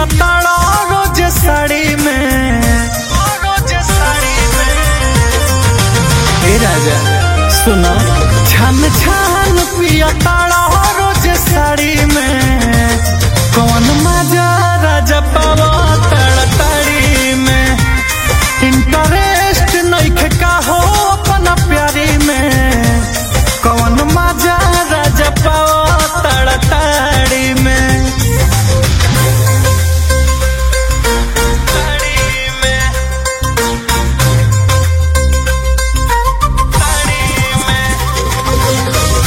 पिया ताड़ा रोज साड़ी में रोज साड़ी में हे राजा सुनो छान छान पिया ताड़ा रोज साड़ी में कौन मजा राजा पावा ताड़ा ताड़ी में इंटरेस्ट नहीं का हो अपना प्यारी में कौन मजा राजा पावा ताड़ा ताड़ी में ताड़ी में ताड़ी में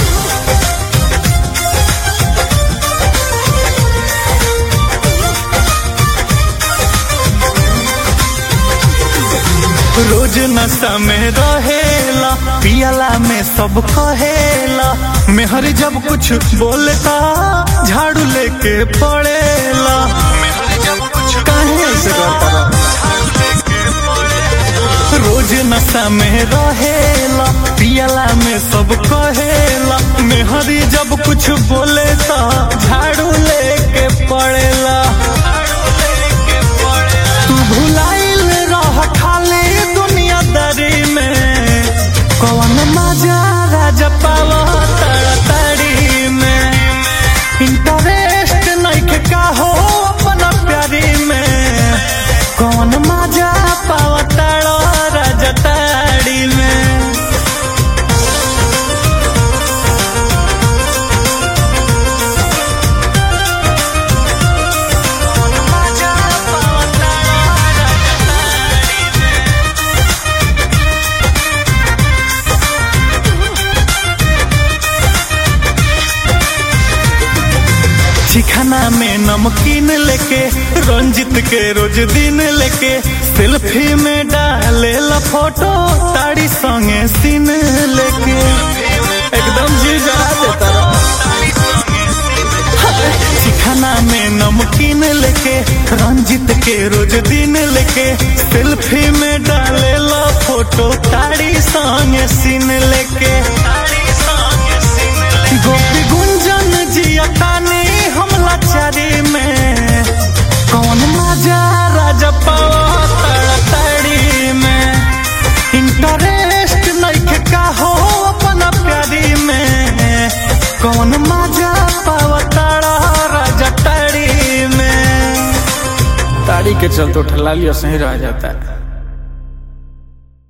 रोज नशा में रहेला पियला में सब कहेला मेहर जब कुछ बोलता झाड़ू लेके पड़ेला काहे से करता रोज नशा में रहेला पियला में सब कहेला मेहरी जब कुछ बोलेता झाड़ू लेके पड़ेला तू भुलाइल रह खाली दुनियादारी में कौन मजा राजा पावा ताड़ी में इंटरेस्ट नहीं का हो अपना प्यारी में कौन मजा पावा ताड़ा राजा ताड़ी में मजा पावा ताड़ा राजा ताड़ी में चिखाना में नमकीन लेके रंजित के रोज दिन लेके सेल्फी में डाले ला फोटो ताड़ी संगे सीन लेके एकदम जी जरा देता चिखाना में नमकीन लेके रंजित के रोज दिन लेके सेल्फी में डाले ला फोटो ताड़ी संगे सीन लेके गोपी गुंजन जिया तानी हमला चारी में कौन मजा राजा पावा ताड़ी में इंटरेस्ट नहीं का हो अपना प्यारी में कौन मजा पावा ताड़ा राजा ताड़ी में ताड़ी के चलते ठला लिया सही रह जाता है